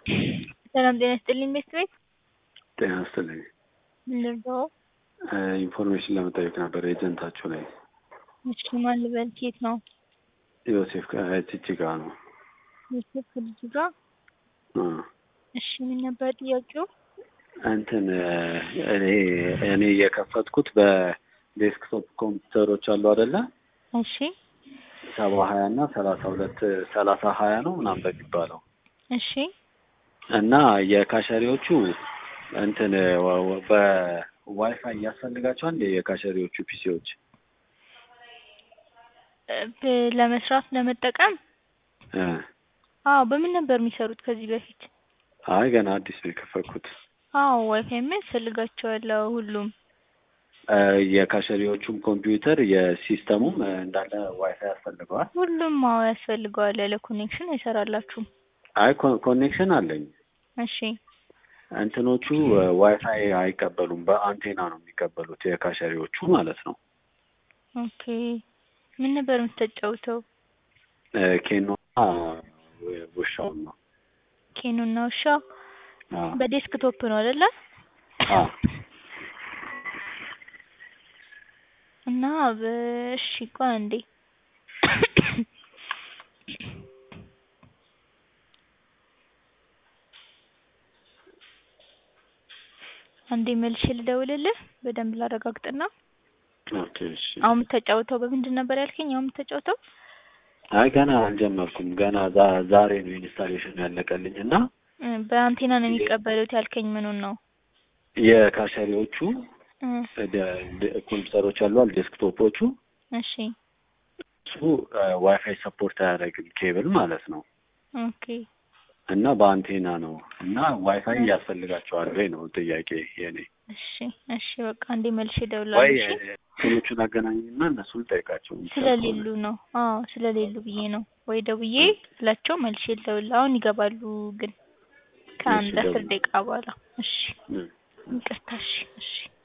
ሰላም ጤና ይስጥልኝ ቤት ቤት ጤና ይስጥልኝ። ምን ልርዳው? ኢንፎርሜሽን ለመጠየቅ ነበር ኤጀንታችሁ ላይ። እሺ ማን ልበል? ኬት ነው? ዮሴፍ ጅጅጋ ነው። ዮሴፍ ከልጁ ጋር እ እሺ ምን ነበር ጥያቄው? እንትን እኔ እኔ የከፈትኩት በዴስክቶፕ ኮምፒውተሮች አሉ አይደለ? እሺ ሰባ ሀያ እና ሰላሳ ሁለት ሰላሳ ሀያ ነው ምናምን በሚባለው እሺ እና የካሸሪዎቹ እንትን ወ- ወ- በዋይፋይ ያስፈልጋቸዋል እንደ የካሸሪዎቹ ፒሲዎች እ ብ- ለመስራት ለመጠቀም እ አዎ በምን ነበር የሚሰሩት ከዚህ በፊት? አይ ገና አዲስ ነው የከፈትኩት። አዎ ዋይፋይማ ያስፈልጋቸዋል አዎ ሁሉም እ የካሸሪዎቹም ኮምፒውተር የሲስተሙም እ እንዳለ ዋይፋይ ያስፈልገዋል። ሁሉም አዎ ያስፈልገዋል ያለ ኮኔክሽን አይሰራላችሁም። አይ ኮ- ኮኔክሽን አለኝ። እሺ እንትኖቹ እ ዋይፋይ አይቀበሉም፣ በአንቴና ነው የሚቀበሉት የካሸሪዎቹ ማለት ነው። ኦኬ ምን ነበር የምትጫወተው? እ ኬኖና ው- ውሻውን ነው። ኬኑና ውሻ አዎ በዴስክቶፕ ነው አይደለ? አዎ እና በእሺ ቆይ አንዴ አንዴ መልሼ ልደውልልህ በደንብ ላረጋግጥና ኦኬ እሺ። አሁን የምትጫወተው በምንድን ነበር ያልከኝ? አሁን የምትጫወተው አይ ገና አልጀመርኩም። ገና ዛ- ዛሬ ነው ኢንስታሌሽን ያለቀልኝ እና እ በአንቴና ነው የሚቀበሉት ያልከኝ ምኑን ነው? የካሸሪዎቹ እ ደ- ደ- ኮምፒውተሮች አሉ ዴስክቶፖቹ እሺ እሱ እ ዋይፋይ ሰፖርት አያደርግም ኬብል ማለት ነው ኦኬ እና በአንቴና ነው እና ዋይፋይ ያስፈልጋቸዋል ወይ ነው ጥያቄ የኔ። እሺ እሺ በቃ አንዴ መልሼ ወይ እደውላለሁ። እሺ እንትኖቹን አገናኝና እነሱን ጠይቃቸው። ስለሌሉ ነው። አዎ ስለሌሉ ብዬ ነው። ወይ ደውዬ ብላቸው መልሼ ልደውል። አሁን ይገባሉ ግን ከአንድ እሺ፣ አስር ደውል። ደቂቃ በኋላ። እሺ እ ይቅርታ። እሺ እሺ